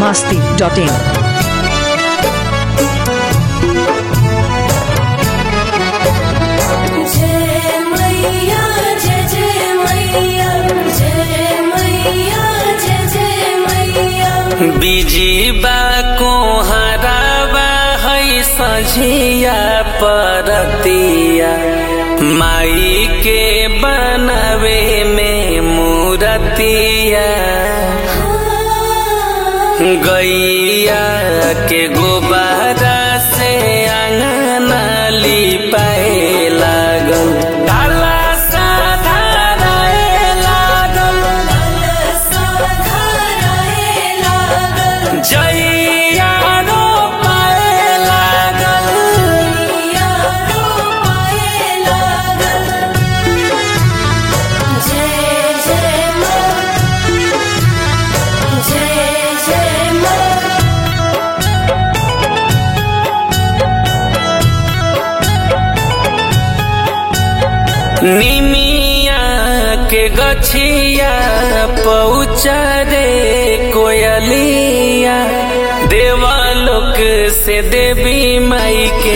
masti.in. जय मैया जय जय मैया जय मैया जय जय मैया बिजीबा को हराबा है सझिया परतिया माई के बनावे में मूरतिया गैया के गोबारा से अंगना लिपाए लागल काला साधाराए लागल जैया रो पाए लागल जय जय माँ जय जय माँ निमिया के गछिया पहुँचा रे कोयलिया देवालोक से देवी माई के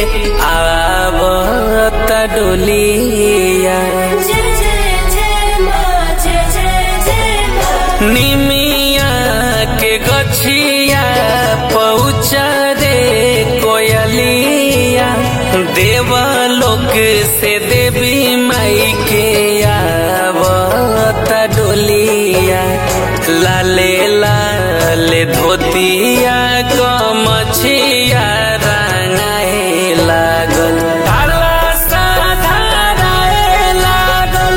आवत डोलिया जय जय जय माँ जय जय जय माँ निमिया के गछिया पहुँचा रे कोयलिया देवलोक से देवी माई के आवत डोलिया लाले लाले धोतिया गमछिया रंगाए लागल काला साधाराए लागल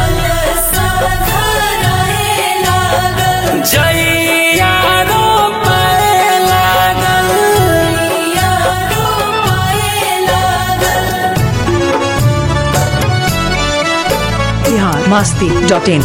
जैया रो पाए लागल Bihar masti.in.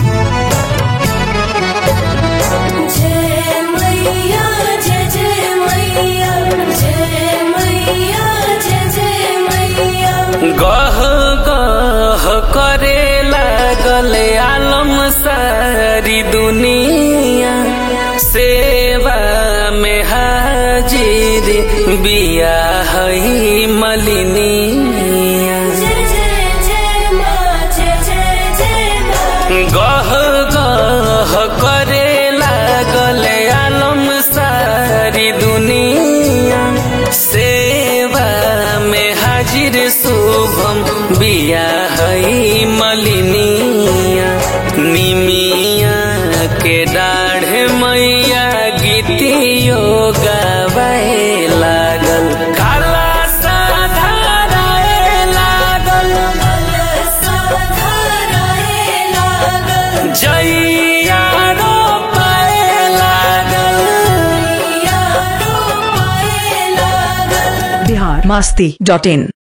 जय मैया जय जय मैया जय मैया जय जय मैया गह गह करे लागल आलम सारी दुनिया सेवा में हाजिर बिया हई मलिनिया जय जय जय माँ जय जय जय माँ गह गह करे लागल आलम सारी दुनिया सेवा में हाजिर शुभम बिया हई मलिनिया निमिया के डाढ़ मैया गीतियो गावे लागल काला साधाराए लागल जैया रो पाए लागल Bihar masti.in.